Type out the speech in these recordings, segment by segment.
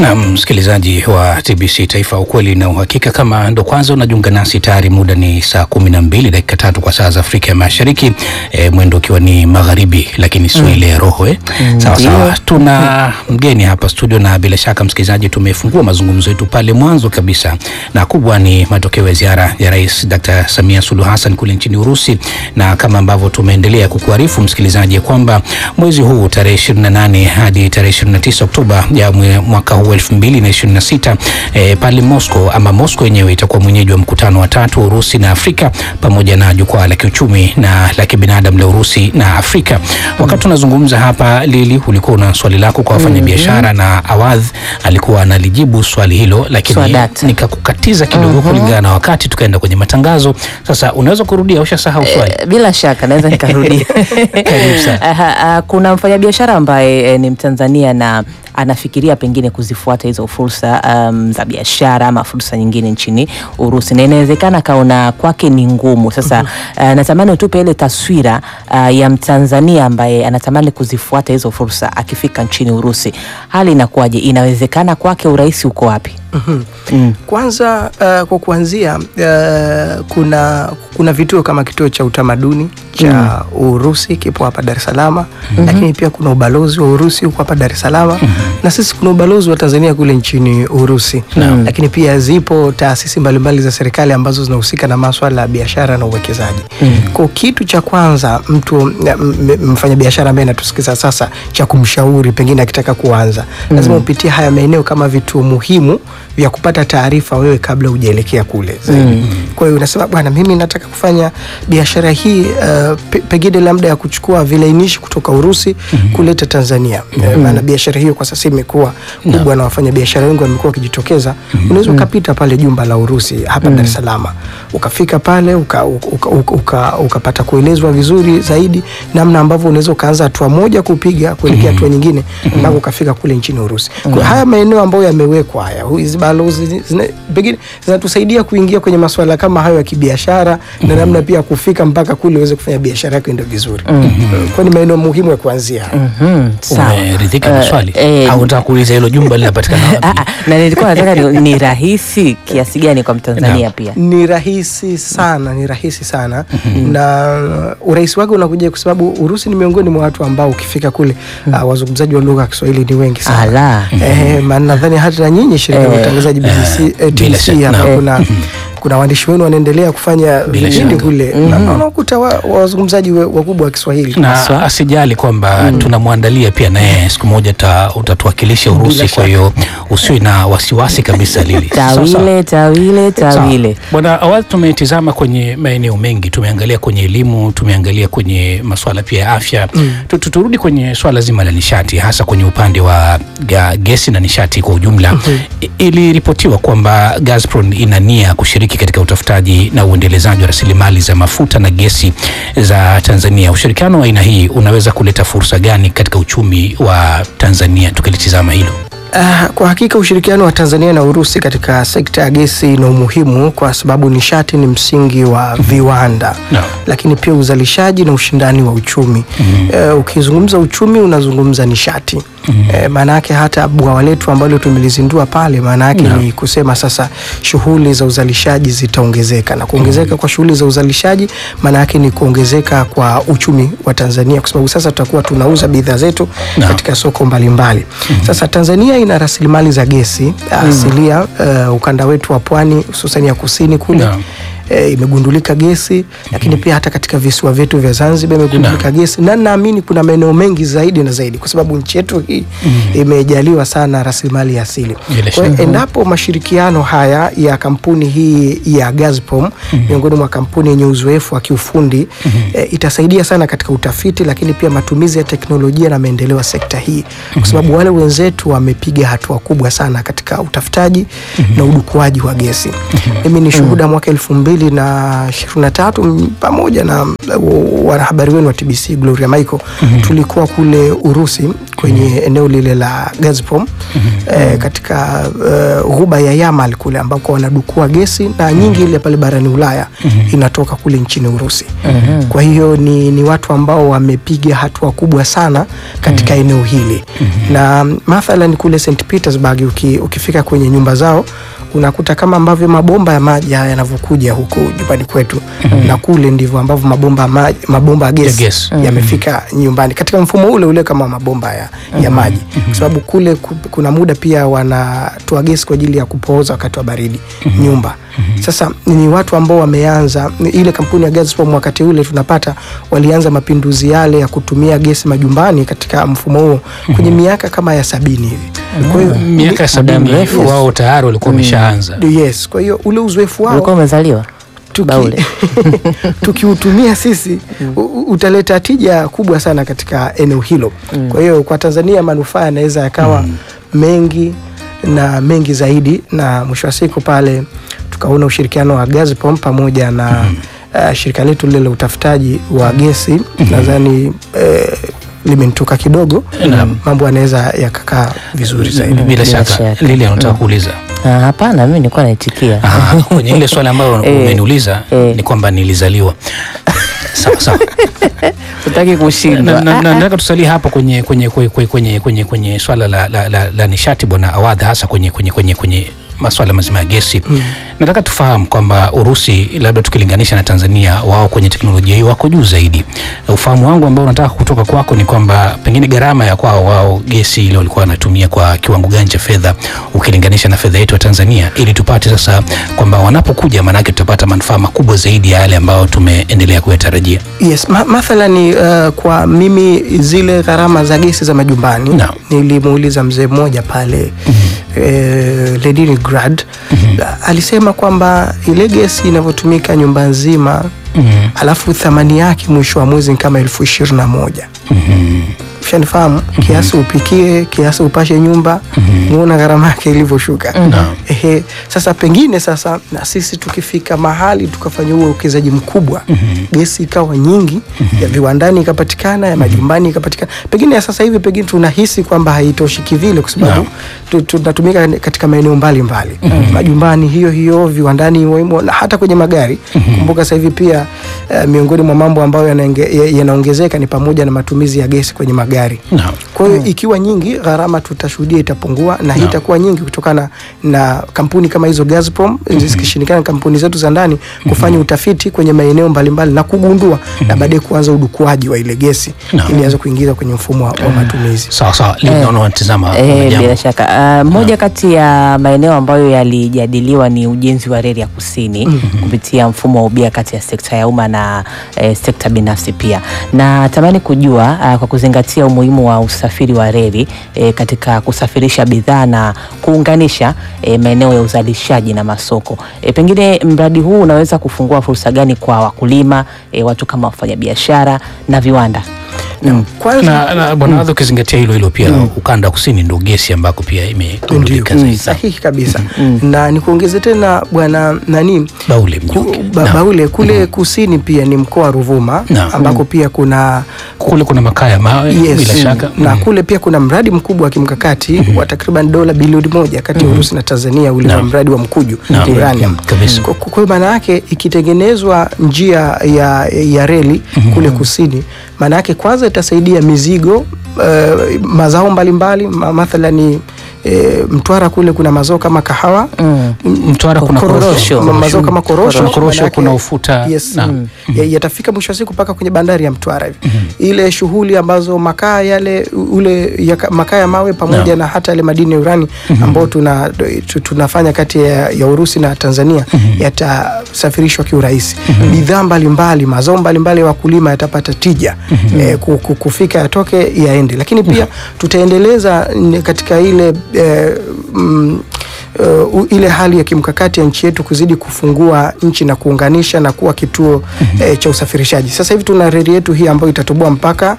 Na msikilizaji wa TBC Taifa, ukweli na uhakika. Kama ndo kwanza unajiunga nasi, tayari muda ni saa kumi na mbili dakika tatu kwa saa za Afrika ya Mashariki, e, mwendo ukiwa ni magharibi, lakini sio ile ya roho eh. Sawa sawa, tuna mgeni hapa studio, na bila shaka msikilizaji, tumefungua mazungumzo yetu pale mwanzo kabisa, na kubwa ni matokeo ya ziara ya Rais Dr. Samia Suluhu Hassan kule nchini Urusi, na kama ambavyo tumeendelea kukuarifu msikilizaji kwamba mwezi huu tarehe 28 hadi tarehe 29 Oktoba ya mwaka huu 2026 eh, pale Moscow ama Moscow yenyewe itakuwa mwenyeji wa mkutano wa tatu Urusi na Afrika pamoja na jukwaa la kiuchumi na la kibinadamu la Urusi na Afrika. Wakati tunazungumza hapa, Lili, ulikuwa una swali lako kwa wafanyabiashara na Awadh alikuwa analijibu swali hilo, lakini Swadata. nikakukatiza kidogo kulingana na wakati, tukaenda kwenye matangazo. Sasa unaweza kurudia, ushasahau swali? Eh, Bila shaka naweza nikarudia. Karibu sana. Aha, ah, Kuna mfanyabiashara ambaye eh, ni Mtanzania na anafikiria pengine kuzifuata hizo fursa um, za biashara ama fursa nyingine nchini Urusi, na inawezekana kaona kwake ni ngumu. Sasa ah, natamani utupe ile taswira ah, ya Mtanzania ambaye anatamani kuzifuata hizo fursa akifika nchini Urusi, hali inakuwaje? Inawezekana kwake? Urahisi uko wapi? Mm. Kwanza uh, kwa kuanzia uh, kuna kuna vituo kama kituo cha utamaduni cha Urusi kipo hapa Dar es Salaam, lakini pia kuna ubalozi wa Urusi huko hapa Dar es Salaam na sisi kuna ubalozi wa Tanzania kule nchini Urusi, lakini pia zipo taasisi mbalimbali za serikali ambazo zinahusika na maswala ya biashara na uwekezaji. Kwa kitu cha kwanza mtu m- m- mfanyabiashara ambaye anatusikiza sasa, cha kumshauri pengine akitaka kuanza, lazima upitie haya maeneo kama vituo muhimu vya kupata taarifa wewe kabla hujaelekea kule zaidi. Kwa hiyo unasema bwana, mimi nataka kufanya biashara hii uh, pe, pengine labda ya kuchukua vilainishi kutoka Urusi kuleta Tanzania. Eh, Maana biashara hiyo kwa sasa imekuwa kubwa na wafanya biashara wengi wamekuwa wakijitokeza. Unaweza ukapita pale jumba la Urusi hapa Dar es Salaam, ukafika pale uka, uka, uka, uka, ukapata kuelezwa vizuri zaidi namna ambavyo unaweza ukaanza hatua moja kupiga kuelekea hatua nyingine mpaka ukafika kule nchini Urusi. Kwa haya maeneo ambayo yamewekwa haya, hu- hizi balozi zina- pengine zinatusaidia kuingia kwenye masuala kama hayo ya kibiashara na namna pia ya kufika mpaka kule uweze kufanya biashara yako ende vizuri. Kwa ni maeneo muhimu ya kuanzia. Mhm, sawa. Umeridhika na Eh, swali eh, au unataka kuuliza hilo jumba linapatikana Ah, wapi? ah, na nilikuwa nataka ni, ni rahisi kiasi gani kwa Mtanzania pia? Ni rahisi sana, ni rahisi sana na urahisi wake unakuja kwa sababu Urusi ni miongoni mwa watu ambao ukifika kule uh, wazungumzaji wa lugha ya Kiswahili ni wengi sana. Ala. Eh, maana nadhani hata na nyinyi shirika la Eh, utangazaji BBC eh, bila TBC shaka, hapa naam. kuna kuna waandishi wenu wanaendelea kufanya Bila vipindi shaka. kule na na unakuta wa- wa- wazungumzaji we- wakubwa wa Kiswahili na asijali kwamba tunamwandalia pia naye siku moja ta, utatuwakilisha Urusi. Bila Kwa hiyo usiwe na wasiwasi kabisa Lili. Sawa, sawa. Tawile, tawile, Sawa. tawile. Bwana, awali tumetizama kwenye maeneo mengi, tumeangalia kwenye elimu, tumeangalia kwenye masuala pia ya afya. Tu- tu- Turudi kwenye swala zima la nishati, hasa kwenye upande wa ga, gesi na nishati kwa ujumla. I- Iliripotiwa kwamba Gazprom ina nia kushiriki katika utafutaji na uendelezaji wa rasilimali za mafuta na gesi za Tanzania. Ushirikiano wa aina hii unaweza kuleta fursa gani katika uchumi wa Tanzania, tukilitizama hilo? Ah, kwa hakika ushirikiano wa Tanzania na Urusi katika sekta ya gesi na umuhimu kwa sababu nishati ni msingi wa viwanda Naam. lakini pia uzalishaji na ushindani wa uchumi. Eh, ukizungumza uchumi unazungumza nishati. Eh, maana yake hata bwawa letu ambalo tumelizindua pale, maana yake ni kusema sasa shughuli za uzalishaji zitaongezeka, na kuongezeka kwa shughuli za uzalishaji maana yake ni kuongezeka kwa uchumi wa Tanzania, kwa sababu sasa tutakuwa tunauza bidhaa zetu Naam. katika soko mbalimbali. Sasa Tanzania ina rasilimali za gesi asilia, eh, ukanda wetu wa pwani hususan ya kusini kule Naam. eh, imegundulika gesi, lakini pia hata katika visiwa vyetu vya Zanzibar imegundulika gesi, na naamini kuna maeneo mengi zaidi na zaidi, kwa sababu nchi yetu hii imejaliwa sana rasilimali ya asili. Bila Kwa hiyo shaka. endapo mashirikiano haya ya kampuni hii ya Gazprom miongoni mwa kampuni yenye uzoefu wa kiufundi eh, itasaidia sana katika utafiti, lakini pia matumizi ya teknolojia na maendeleo ya sekta hii, kwa sababu wale wenzetu wamepiga hatua kubwa sana katika utafutaji na udukuaji wa gesi. Mimi ni shuhuda mwaka elfu mbili mbili na ishirini na tatu m- pamoja na uh, wanahabari wenu wa TBC Gloria Michael tulikuwa kule Urusi kwenye eneo lile la Gazprom eh, katika uh, ghuba ya Yamal kule ambako wanadukua gesi na nyingi ile pale barani Ulaya inatoka kule nchini Urusi. Kwa hiyo ni, ni watu ambao wamepiga hatua kubwa sana katika eneo hili na mathalan kule St Petersburg uki, ukifika kwenye nyumba zao unakuta kama ambavyo mabomba ya maji haya yanavyokuja huku nyumbani kwetu na kule ndivyo ambavyo mabomba ya maji, mabomba ya gesi gesi. yamefika nyumbani katika mfumo ule ule kama mabomba ya, ya maji kwa sababu kule ku- kuna muda pia wanatoa gesi kwa ajili ya kupooza wakati wa baridi nyumba. Sasa ni watu ambao wameanza ile kampuni ya Gazprom wakati ule tunapata walianza mapinduzi yale ya kutumia gesi majumbani katika mfumo huo kwenye miaka kama ya sabini hivi. Kwa hiyo miaka ya sabini mrefu. wao tayari walikuwa wameshaanza yes, kwa hiyo ule uzoefu wao ulikuwa umezaliwa tuki- Baule. tukiutumia sisi u- u- utaleta tija kubwa sana katika eneo hilo. Kwa hiyo kwa Tanzania manufaa yanaweza yakawa mengi na mengi zaidi, na mwisho wa siku pale tukaona ushirikiano wa Gazprom pamoja na uh, shirika letu lile la utafutaji wa gesi nadhani eh, limenitoka kidogo, mambo yanaweza yakakaa vizuri zaidi. bila Bila shaka shaka. lile anataka kuuliza Ah, hapana mimi nilikuwa naitikia Ah, kwenye ile swali ambayo Eh, umeniuliza eh. ni kwamba nilizaliwa sawa sawa utaki Na- kushindwa na- na- nataka tusalie hapo kwenye kwenye kwenye kwenye kwenye, kwenye swala la, la, la, la nishati bwana Awadha, hasa kwenye kwenye kwenye kwenye maswala mazima ya gesi nataka tufahamu kwamba Urusi labda tukilinganisha na Tanzania, wao kwenye teknolojia hiyo wako juu zaidi. Na ufahamu wangu ambao nataka kutoka kwako ni kwamba pengine gharama ya kwao wao gesi ile walikuwa wanatumia kwa kiwango gani cha fedha ukilinganisha na fedha yetu ya Tanzania, ili tupate sasa kwamba wanapokuja, maanake tutapata manufaa makubwa zaidi ya yale ambayo tumeendelea kuyatarajia. Yes, ma mathalani uh, kwa mimi zile gharama za gesi za majumbani Naam. nilimuuliza mzee mmoja pale eh, Leningrad alisema kwamba ile gesi inavyotumika nyumba nzima alafu thamani yake mwisho wa mwezi ni kama elfu ishirini na moja ushanifahamu kiasi upikie kiasi upashe nyumba muona gharama yake ilivyoshuka Ehe, sasa pengine sasa na sisi tukifika mahali tukafanya huo uwekezaji mkubwa gesi ikawa nyingi ya viwandani ikapatikana ya majumbani ikapatikana pengine ya sasa hivi pengine tunahisi kwamba haitoshi kivile kwa sababu tu- tunatumika katika maeneo mbalimbali majumbani hiyo hiyo viwandani himo himo na hata kwenye magari kumbuka sasa hivi pia eh, miongoni mwa mambo ambayo yanaenge- ya- yanaongezeka ni pamoja na matumizi ya gesi kwenye magari Naam. kwa hiyo ikiwa nyingi gharama tutashuhudia itapungua na hii itakuwa nyingi kutokana na kampuni kama hizo Gazprom zikishirikiana na kampuni zetu za ndani kufanya utafiti kwenye maeneo mbalimbali na kugundua na baadaye kuanza udukuaji wa ile gesi ili ianze kuingiza kwenye mfumo wa, wa matumizi. Sawa sawa, leo naona wanatizama Eh, jambo. bila shaka Ah, moja kati ya maeneo ambayo yalijadiliwa ni ujenzi wa reli ya kusini kupitia mfumo wa ubia kati ya sekta ya umma na eh, sekta binafsi pia. Na tamani kujua ah, kwa kuzingatia umuhimu wa usafiri wa reli eh, katika kusafirisha bidhaa na kuunganisha eh, maeneo ya uzalishaji na masoko. Eh, pengine mradi huu unaweza kufungua fursa gani kwa wakulima, eh, watu kama wafanyabiashara na viwanda? Kwanza na, na bwana Adha, ukizingatia hilo hilo pia ukanda wa kusini ndo gesi ambako pia imegundulika ndio zaidi. sahihi kabisa na nikuongeze tena bwana nani Baule ku, Mnyuki. ba, Naam. Baule kule kusini pia ni mkoa wa Ruvuma Naam. ambako pia kuna kule kuna makaa ya mawe Yes. bila shaka na Mm. kule pia kuna mradi mkubwa wa kimkakati wa takriban dola bilioni moja kati ya Urusi na Tanzania ule wa Naam. mradi wa mkuju Naam. uranium. Naam, kabisa. Kwa- Kwa hiyo maana yake ikitengenezwa njia ya, ya reli kule kusini, maana yake kwanza itasaidia mizigo eh, mazao mbalimbali ma, mathalani eh, Mtwara kule kuna mazao kama kahawa Mm. Mtwara kuna Korosho. korosho, ma- mazao kama korosho, Kuna korosho, manake- kuna ufuta yes, Naam. ya- yatafika mwisho wa siku mpaka kwenye bandari ya Mtwara hivi ile shughuli ambazo makaa yale ule ya, makaa ya mawe pamoja Naam. na hata yale madini ya urani ambao tuna, tu- tunafanya kati ya, ya Urusi na Tanzania yatasafirishwa kiurahisi. Bidhaa mbalimbali, mazao mbalimbali ya wakulima yatapata tija eh, ku- ku- kufika yatoke yaende, lakini pia tutaendeleza n- katika ile eh, mm, uh, u- ile hali ya kimkakati ya nchi yetu kuzidi kufungua nchi na kuunganisha na kuwa kituo eh, cha usafirishaji. Sasa hivi tuna reli yetu hii ambayo itatoboa mpaka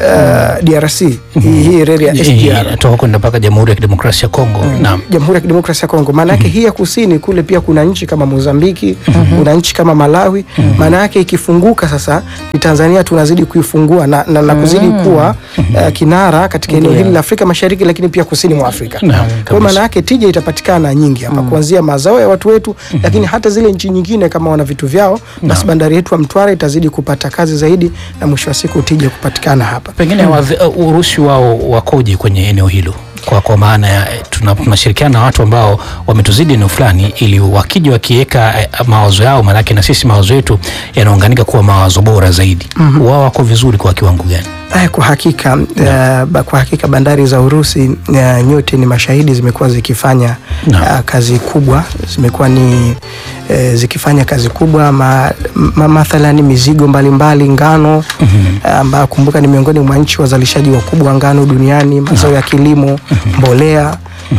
uh, DRC hii, hii reli ya SGR toka kwenda mpaka Jamhuri ya Kidemokrasia ya Kongo. Naam. Jamhuri ya Kidemokrasia ya Kongo. Maana yake hii ya kusini kule pia kuna nchi kama Mozambiki, kuna nchi kama Malawi. Maana yake ikifunguka sasa ni Tanzania tunazidi kuifungua na, na, na kuzidi kuwa uh, kinara katika eneo hili la Afrika Mashariki, lakini pia kusini mwa Afrika. Naam, Kwa hiyo kabisa. maana yake tija itapatikana nyingi hapa kuanzia mazao ya watu wetu, lakini hata zile nchi nyingine kama wana vitu vyao, basi bandari yetu ya Mtwara itazidi kupata kazi zaidi na mwisho wa siku tija kupatikana hapa. Pengine wadhi- uh, urusi wao wakoje kwenye eneo hilo? Kwa, kwa maana ya eh, tuna- tunashirikiana na watu ambao wametuzidi eneo fulani, ili wakija wakiweka eh, mawazo yao, maanake na sisi mawazo yetu yanaunganika kuwa mawazo bora zaidi. Wao wako vizuri kwa kiwango gani? Aya, kwa hakika uh, ba- kwa hakika bandari za Urusi uh, nyote ni mashahidi, zimekuwa zikifanya Naam. uh, kazi kubwa, zimekuwa ni uh, zikifanya kazi kubwa ma, ma, mathalani mizigo mbalimbali ngano uh, ambayo kumbuka ni miongoni mwa nchi wazalishaji wakubwa wa ngano duniani, mazao ya kilimo, mbolea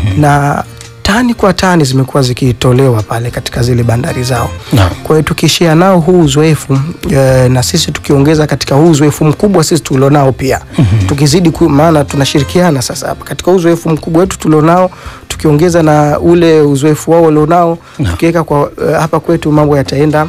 na tani kwa tani zimekuwa zikitolewa pale katika zile bandari zao. Naam. Kwa hiyo tukishia nao huu uzoefu e, na sisi tukiongeza katika huu uzoefu mkubwa sisi tulionao pia tukizidi ku, maana tunashirikiana sasa hapa katika huu uzoefu mkubwa wetu tulionao tukiongeza na ule uzoefu wao walionao tukiweka kwa e, hapa kwetu mambo yataenda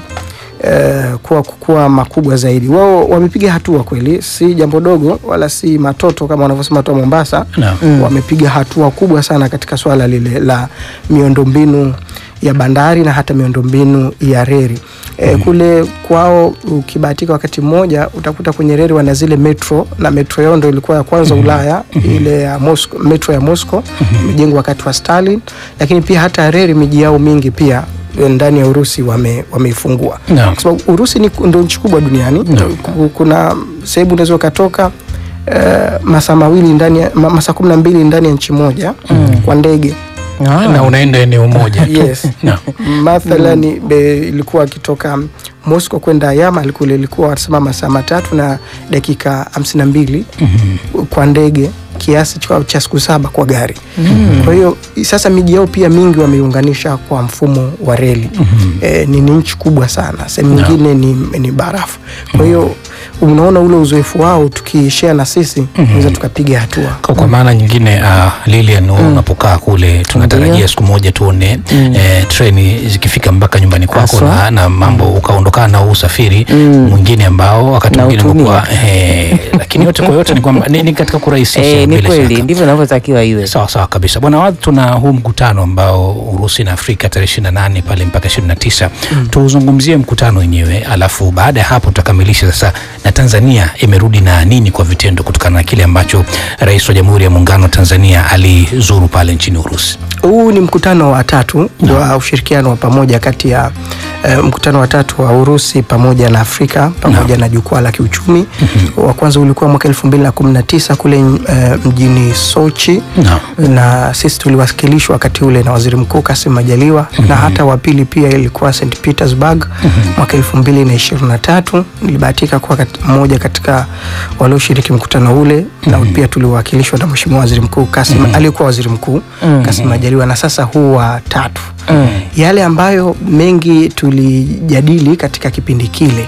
Uh, kuwa, kuwa makubwa zaidi. Wao wamepiga hatua kweli, si jambo dogo wala si matoto kama wanavyosema watu wa Mombasa. Naam. Wamepiga hatua kubwa sana katika swala lile la miundombinu ya bandari na hata miundombinu ya reli. E, kule kwao ukibahatika wakati mmoja utakuta kwenye reli wana zile metro na metro yao ndo ilikuwa ya kwanza Ulaya, ile ya Moscow, metro ya Moscow imejengwa wakati wa Stalin, lakini pia hata reli miji yao mingi pia eh, ndani ya Urusi wame- wameifungua Naam. kwa sababu Urusi ni ndo nchi kubwa duniani. Ku- Kuna sehemu unaweza ukatoka eh, masaa mawili ndani ya ma- masaa kumi na mbili ndani ya nchi moja kwa ndege Ah. Na unaenda eneo moja tu. Yes. Naam. mathalani be- ilikuwa akitoka Moscow kwenda Yamal kule ilikuwa wanasema masaa matatu na dakika hamsini na mbili kwa ndege kiasi cha- cha siku saba kwa gari. Kwa hiyo sasa miji yao pia mingi wameiunganisha kwa mfumo wa reli. Eh, ni ni nchi kubwa sana, sehemu nyingine ni, ni barafu. Kwa hiyo unaona ule uzoefu wao tukishare na sisi tunaweza tukapiga hatua. Kwa, kwa maana nyingine uh, Lilian unapokaa kule tunatarajia Ndiyo. siku moja tuone eh, treni zikifika mpaka nyumbani kwako Haswa. na, na mambo ukaondokana na huu usafiri mwingine ambao wakati Na mwingine utumia. umekuwa eh, lakini yote kwa yote ni kwamba ni, ni katika kurahisisha Eh, ni bila kweli shaka. ndivyo inavyotakiwa iwe. Sawa sawa kabisa bwana Wadhi, tuna huu mkutano ambao Urusi na Afrika tarehe 28 pale mpaka 29. Tuzungumzie mkutano wenyewe, alafu baada ya hapo tutakamilisha sasa na Tanzania imerudi na nini kwa vitendo kutokana na kile ambacho Rais wa Jamhuri ya Muungano wa Tanzania alizuru pale nchini Urusi. Huu ni mkutano wa tatu wa ushirikiano wa pamoja kati ya eh, mkutano wa tatu wa Urusi pamoja na Afrika pamoja na jukwaa la kiuchumi. Wa kwanza ulikuwa mwaka elfu mbili na kumi na tisa kule eh, mjini Sochi Naam. na sisi tuliwasilishwa wakati ule na Waziri Mkuu Kassim Majaliwa na hata wa pili pia ilikuwa St Petersburg mwaka elfu mbili na ishirini na tatu. Nilibahatika kuwa kat- mmoja katika walioshiriki mkutano ule na pia tuliwakilishwa na Mheshimiwa Waziri Mkuu Kassim aliyekuwa Waziri Mkuu Kassim Majaliwa na sasa huu wa tatu. Yale ambayo mengi tulijadili katika kipindi kile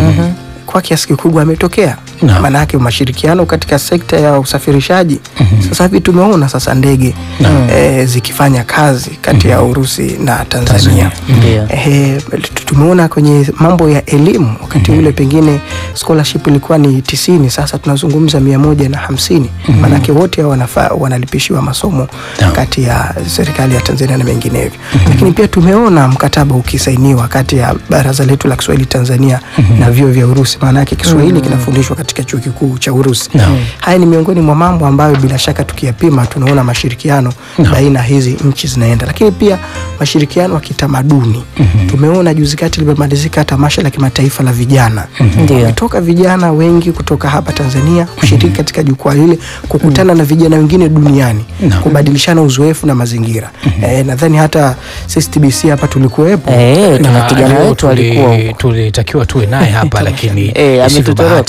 kwa kiasi kikubwa ametokea Naam. maanake mashirikiano katika sekta ya usafirishaji sasa hivi tumeona sasa ndege eh, zikifanya kazi kati ya Urusi na Tanzania, Ndio. Eh, tu- tumeona kwenye mambo ya elimu wakati ule pengine scholarship ilikuwa ni tisini, sasa tunazungumza mia moja na hamsini maanake wote hao wanafaa wanalipishiwa masomo Naam. kati ya serikali ya Tanzania na menginevyo. Lakini pia tumeona mkataba ukisainiwa kati ya baraza letu la Kiswahili Tanzania na vyuo vya Urusi, maanake Kiswahili kinafundishwa katika chuo kikuu cha Urusi. Naam. Haya ni miongoni mwa mambo ambayo bila shaka tukiyapima tunaona mashirikiano baina ya hizi nchi zinaenda, lakini pia mashirikiano ya kitamaduni. Tumeona juzi kati limemalizika tamasha la kimataifa la vijana, Ndio. wametoka vijana wengi kutoka hapa Tanzania kushiriki katika jukwaa lile, kukutana na vijana wengine duniani, Naam. kubadilishana uzoefu na mazingira. Eh, nadhani hata sisi TBC hapa tulikuwepo. Eh, tuna Na kijana leo wetu tuli- alikuwa huko. tulitakiwa tuwe naye hapa lakini Eh, isivyo ametutoroka. bahati tu Eh.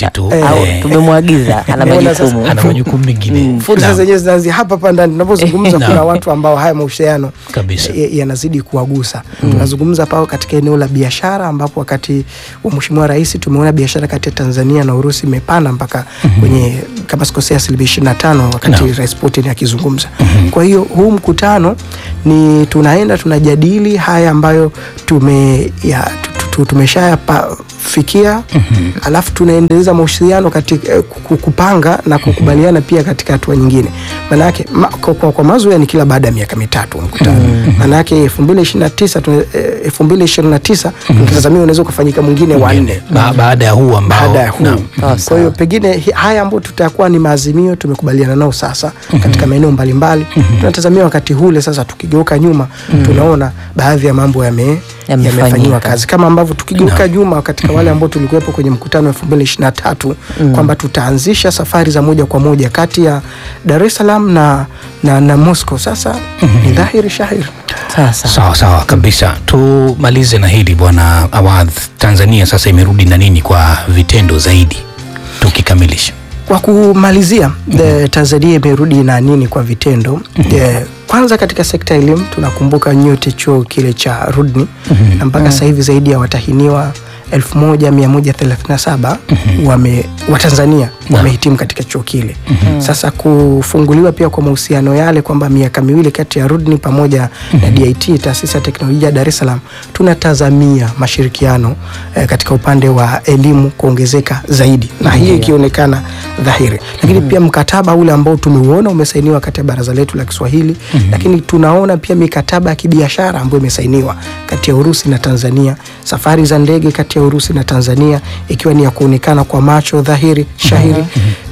au Eh. tumemwagiza ana Umeona majukumu ana majukumu mengine fursa Naam. zenyewe zinaanzia hapa hapa ndani tunapozungumza. Eh, kuna naam. watu ambao haya mahusiano Kabisa. ya- yanazidi kuwagusa. Tunazungumza pao katika eneo la biashara, ambapo wakati wa Mheshimiwa Rais tumeona biashara kati ya Tanzania na Urusi imepanda mpaka kwenye kama sikosea asilimia ishirini na tano wakati Naam. Rais Putin akizungumza. Kwa hiyo huu mkutano ni tunaenda tunajadili haya ambayo tume ya, tu- tu- tumeshayafikia alafu tunaendeleza mahusiano katika eh, ku- kupanga na kukubaliana pia katika hatua nyingine. Maanake ma, kwa, kwa, kwa mazoea ni kila baada ya miaka mitatu mkutano. Maanake elfu mbili ishirini na tisa elfu mbili ishirini na tisa tunatazamia unaweza ukafanyika mwingine wa nne Ba- baada ya huu ambao baada ya huu. Naam. Sawa, Kwa hiyo sawa. pengine hi- haya ambayo tutakuwa ni maazimio tumekubaliana nao sasa katika maeneo mbalimbali. Tunatazamia wakati ule sasa, tukigeuka nyuma tunaona baadhi ya mambo yame Yamefanyika. yamefanyiwa kazi, kama ambavyo tukigeuka nyuma katika wale ambao tulikuwepo kwenye mkutano wa 2023 kwamba tutaanzisha safari za moja kwa moja kati ya Dar es Salaam na, na, na Moscow. Sasa ni dhahiri shahiri Sasa Sawa sawa kabisa. Tumalize na hili bwana Awadh, Tanzania sasa imerudi na nini kwa vitendo zaidi, tukikamilisha Kwa kumalizia the Tanzania imerudi na nini kwa vitendo Eh, kwanza katika sekta ya elimu tunakumbuka nyote chuo kile cha Rudni na mpaka sasa hivi zaidi ya watahiniwa 1137 wame Watanzania wamehitimu katika chuo kile. Sasa kufunguliwa pia kwa mahusiano yale kwamba miaka miwili kati ya Rudni pamoja na DIT taasisi ya teknolojia ya Dar es Salaam tunatazamia mashirikiano eh, katika upande wa elimu kuongezeka zaidi na hiyo ikionekana dhahiri, lakini pia mkataba ule ambao tumeuona umesainiwa kati ya baraza letu la Kiswahili, lakini tunaona pia mikataba ya kibiashara ambayo imesainiwa kati ya Urusi na Tanzania, safari za ndege kati ya Urusi na Tanzania ikiwa ni ya kuonekana kwa macho dhahiri shahiri.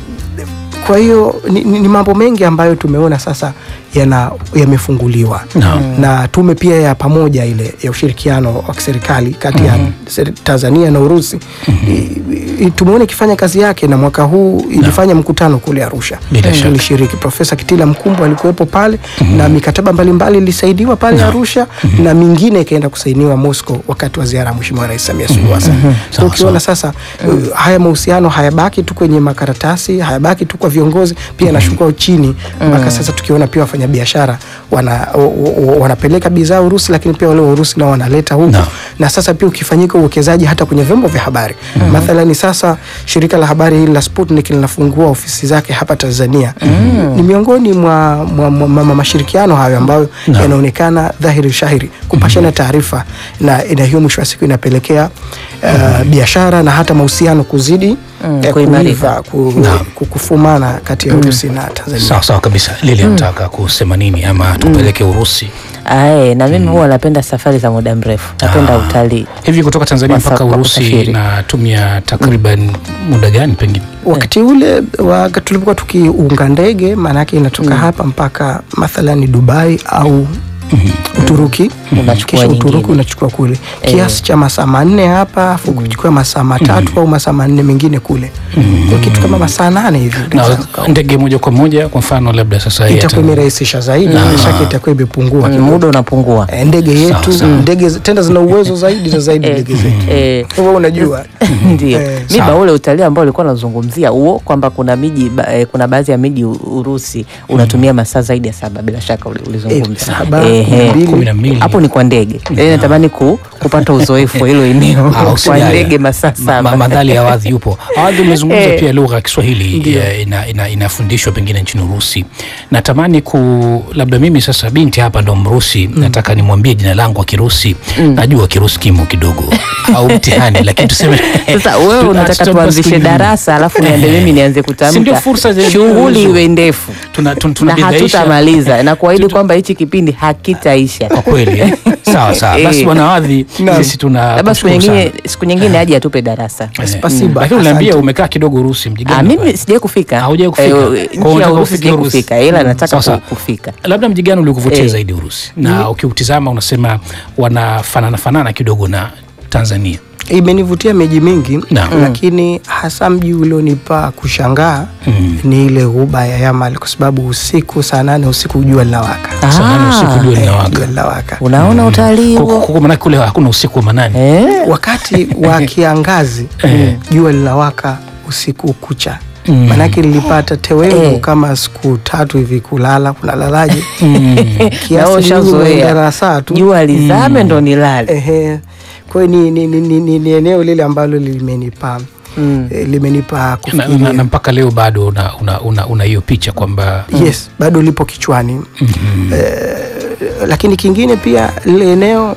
Kwa hiyo ni, ni, ni mambo mengi ambayo tumeona sasa yana yamefunguliwa Naam. na tume pia ya pamoja ile ya ushirikiano wa kiserikali kati ya seri- Tanzania na Urusi i- i- tumeona ikifanya kazi yake, na mwaka huu ilifanya mkutano kule Arusha. Bila shaka. Ilishiriki Profesa Kitila Mkumbo alikuwepo pale na mikataba mbalimbali ilisaidiwa pale Arusha na mingine ikaenda kusainiwa Moscow wakati wa ziara ya Mheshimiwa Rais Samia Suluhu Hassan. Sawa, So ukiona sasa uh, haya mahusiano hayabaki tu kwenye makaratasi, hayabaki tu kwa viongozi, pia yanashuka chini mpaka sasa tukiona pia wafanyabiashara wana, o- o- wanapeleka bidhaa Urusi, lakini pia wale wa Urusi nao wanaleta huku Naam. na sasa pia ukifanyika uwekezaji hata kwenye vyombo vya habari mathalani, sasa shirika la habari hili la Sputnik linafungua ofisi zake hapa Tanzania. Ni miongoni mwa, mwa, mwa, mwa, mwa mashirikiano hayo ambayo yanaonekana dhahiri shahiri kupashana taarifa, na na hiyo mwisho wa siku inapelekea uh, biashara na hata mahusiano kuzidi Mm, eh, kuimarika. kuiva, ku, ku- kufumana kati ya Urusi na Tanzania. sawa sawa kabisa. Lili anataka kusema nini ama tupeleke Urusi ae, na mimi huwa napenda safari za muda mrefu, napenda Ah. utalii. hivi kutoka Tanzania Kwa sa- mpaka kwa Urusi kusafiri. natumia takriban muda gani pengine? Wakati ule wa tulipokuwa tukiunga ndege, maana yake inatoka hapa mpaka mathalani Dubai au Uturuki, Unachukua kisha Uturuki nyingine. unachukua kule kiasi cha masaa manne hapa, afu kuchukua masaa matatu au masaa manne mengine kule, kwa kitu kama masaa nane hivi Na unaweza ukawa. ndege moja kwa moja, kwa mfano labda sasa hii itakuwa hata- imerahisisha zaidi, bila shaka itakuwa imepungua Mm, kidogo. muda unapungua. Eh, ndege yetu sawa. ndege z- tena zina uwezo zaidi na zaidi Eh, ndege zetu, eh, wewe unajua Ndio. Eh, Miba sawa. ule utalii ambao ulikuwa unazungumzia huo kwamba kuna miji ba, eh, kuna baadhi ya miji U- Urusi unatumia masaa zaidi ya saba bila shaka uli- ulizungumza. Eh, saba, Ehe. mbili. kumi na mbili. Hapo ni kwa ndege. Yaani natamani ku, kupata uzoefu wa hilo eneo Ah, kwa usijali. ndege masaa Ma- saba. ma- Madhali ya Awadhi yupo. Awadhi, umezungumza Eh. pia lugha ya Kiswahili eh, ina, ina, inafundishwa pengine nchini Urusi. Natamani ku labda mimi sasa binti hapa ndo Mrusi, nataka nimwambie jina langu kwa Kirusi. Najua Kirusi kimo kidogo au mtihani, lakini tuseme Sasa wewe tu- unataka tutampa tuanzishe siku nyingine. darasa alafu niende mimi nianze Si ndio kutamka. fursa zenye Shughuli uwezo. iwe ndefu. Tuna- tun- Na tunabidhaisha. hatutamaliza na kuahidi kwamba hichi kipindi hakitaisha. kwa kweli eh? sawa sawa. Basi Eh. bwana Awadhi, sisi tuna Labda siku kushukuru nyingine sana. siku nyingine aje atupe darasa. Eh, Spasiba, Lakini uniambia asante. umekaa kidogo Urusi, mji gani Ah, unakwenda? mimi sijai kufika. Haujai kufika? Eh, Kwa nchi hiyo ya unataka Urusi ufike sijai Urusi. kufika ila nataka Sawa, sawa. ku- kufika. labda mji gani ulikuvutia Eh. zaidi Urusi na ukiutizama unasema wanafanana fanana kidogo na Tanzania imenivutia miji mingi Naam. lakini hasa mji ulionipa kushangaa Mm. ni ile ghuba ya Yamal kwa sababu usiku saa nane usiku jua linawaka. Saa nane usiku jua Eh, linawaka jua linawaka. Unaona utalii Kuku- huo? kuku manake kule hakuna usiku wa manane Eh? Wakati wa kiangazi jua linawaka usiku kucha Mm. manake nilipata tewengu Eh. kama siku tatu hivi kulala kunalalaje Na kiasi wewe ushazoea. nimeenda saa tu jua lizame ndo nilale Ehe. Kwa hiyo ni, ni, ni, ni, ni, ni eneo lile ambalo limenipa Mm. eh, limenipa na, na, kufikiria na mpaka leo bado una una, una, una hiyo picha kwamba yes bado lipo kichwani eh, lakini kingine pia lile eneo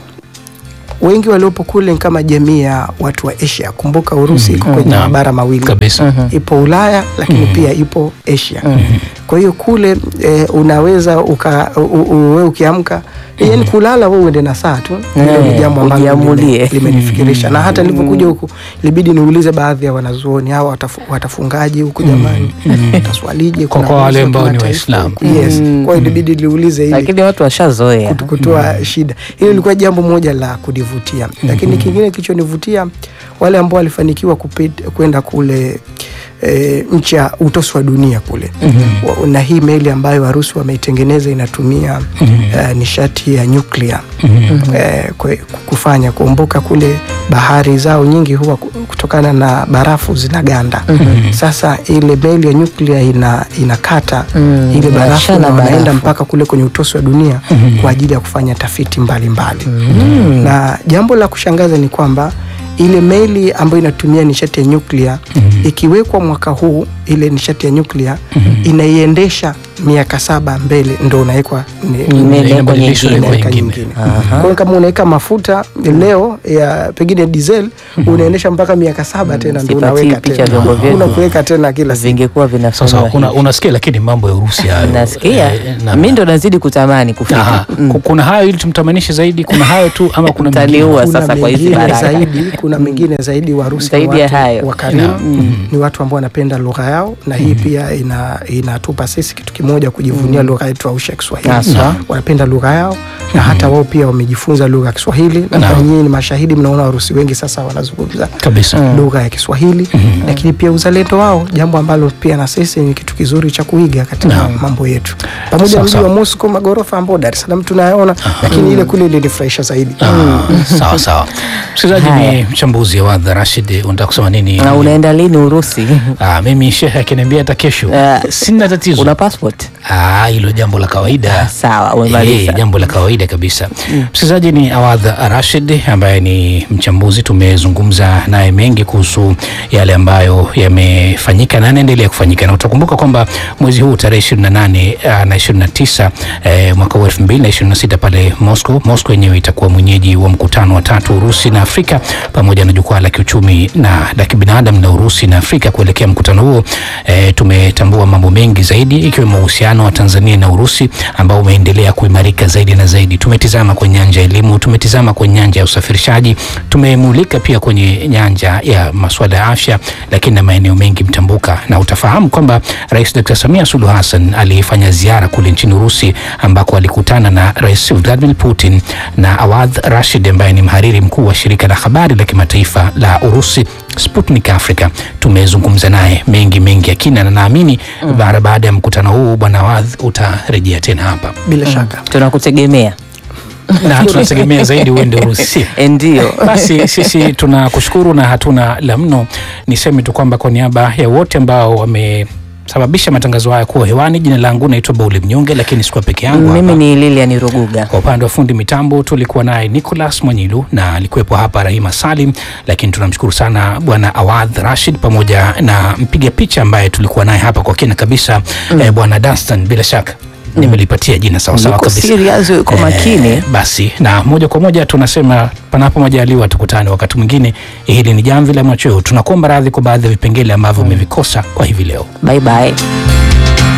wengi waliopo kule ni kama jamii ya watu wa asia kumbuka urusi iko kwenye Naam. mabara mawili kabisa ipo ulaya lakini pia ipo asia kwa hiyo kule eh, unaweza uka, u, u, we ukiamka yani kulala we uende na saa tu hilo ni Eh, jambo ambalo ujiamulie. lime- limenifikirisha na hata nilivyokuja huku ilibidi niulize baadhi ya wanazuoni hawa watafu, watafungaji huku jamani wataswalije Kwa- Kuna kwa wale uwezo wa ambao ni kimataifa Waislamu. huku. yes kwa hiyo ilibidi niulize ili lakini watu washazoea kutu- kutoa shida. Hilo lilikuwa jambo moja la kudivutia, lakini kingine kilichonivutia wale ambao walifanikiwa kupit- kwenda kule e, nchi ya utosi wa dunia kule Wa- na hii meli ambayo Warusi wameitengeneza inatumia eh, nishati ya nyuklia eh, kwe- kufanya kumbuka kule bahari zao nyingi huwa ku- kutokana na barafu zinaganda. Sasa ile meli ya nyuklia ina, inakata Mm, ile barafu inachana na wanaenda barafu. mpaka kule kwenye utosi wa dunia kwa ajili ya kufanya tafiti mbalimbali na jambo la kushangaza ni kwamba ile meli ambayo inatumia nishati ya nyuklia ikiwekwa mwaka huu ile nishati ya nyuklia inaiendesha miaka saba mbele ndo unawekwa ni- Imewekwa Inabadilishwa nyingine. kwa unaweka nyingine. nyingine. Kwa hiyo kama unaweka mafuta leo ya pengine diesel unaendesha mpaka miaka saba tena ndo Sipatii unaweka picha tena vyombo vyetu. una kuweka tena kila siku vingekuwa sasa vinafanyiwa una, hivyo. unasikia lakini mambo ya urusi hayo nasikia eh, na- mi ndo nazidi kutamani kufika Aha. Ku- kuna hayo ili tumtamanishe zaidi kuna hayo tu ama kuna Mtaniua. mengine? kuna sasa kwa hizi mengine baraka. zaidi kuna mengine zaidi Warusi ni Zaidi ya watu hayo. wakarimu ni watu ambao wanapenda lugha yao na hii pia ina, inatupa sisi kitu kimoja kujivunia lugha yetu au ya Kiswahili Haswa. wanapenda lugha yao na hata wao pia wamejifunza lugha ya Kiswahili na Naam. nyinyi ni mashahidi mnaona Warusi wengi sasa wanazungumza kabisa lugha ya Kiswahili lakini pia uzalendo wao, jambo ambalo pia na sisi ni kitu kizuri cha kuiga katika mambo yetu, pamoja Sawa, na mji sawa. wa Moscow, magorofa ambao Dar es Salaam tunayaona, lakini ile kule ilinifurahisha zaidi. Ah, sawa sawa msikilizaji Haya. ni mchambuzi wa wadha rashid unataka kusema nini na unaenda lini urusi ah, mimi shehe akiniambia hata kesho Ah, sina tatizo una passport Ah, hilo jambo la kawaida sawa umemaliza Eh, jambo la kawaida kabisa msikilizaji ni awadha rashid ambaye ni mchambuzi tumezungumza naye mengi kuhusu yale ambayo yamefanyika na yanaendelea kufanyika na utakumbuka kwamba mwezi huu tarehe 28 ah, na 29 eh, mwaka huu 2026 pale Moscow Moscow yenyewe itakuwa mwenyeji wa mkutano wa tatu Urusi na Afrika pamoja na jukwaa la kiuchumi na la kibinadamu na Urusi na Afrika kuelekea mkutano huo eh, tumetambua mambo mengi zaidi ikiwemo uhusiano wa Tanzania na Urusi ambao umeendelea kuimarika zaidi na zaidi. Tumetizama kwenye nyanja ya elimu, tumetizama kwenye nyanja ya usafirishaji, tumemulika pia kwenye nyanja ya masuala ya afya, lakini na maeneo mengi mtambuka, na utafahamu kwamba Rais Dr. Samia Suluhu Hassan alifanya ziara kule nchini Urusi ambako alikutana na Rais Vladimir Putin na Awadh Rashid ambaye ni mhariri mkuu wa shirika la habari la kimataifa la Urusi Sputnik Africa. Tumezungumza naye mengi mengi ya kina na naamini bara baada ya mkutano huu bwana Awadh utarejea tena hapa Bila shaka tunakutegemea na tunategemea zaidi uende Urusi. Eh, ndio Basi sisi tunakushukuru na hatuna la mno. Niseme tu kwamba kwa niaba ya wote ambao wamesababisha matangazo haya kuwa hewani, jina langu naitwa Bauli Mnyonge, lakini sikuwa peke yangu mimi hapa. ni Lilian Ruguga Kwa upande wa fundi mitambo tulikuwa naye Nicholas Mwanyilu na alikuwepo hapa Rahima Salim, lakini tunamshukuru sana bwana Awadh Rashid pamoja na mpiga picha ambaye tulikuwa naye hapa kwa kina kabisa eh, bwana Dunstan, bila shaka nimelipatia jina sawasawa Yuko kabisa. serious, yuko Eh, makini. basi na moja kwa moja tunasema panapo majaliwa tukutane wakati mwingine. Hili ni jamvi la machweo. Tunakuomba radhi kwa baadhi ya vipengele ambavyo umevikosa kwa hivi leo. bye bye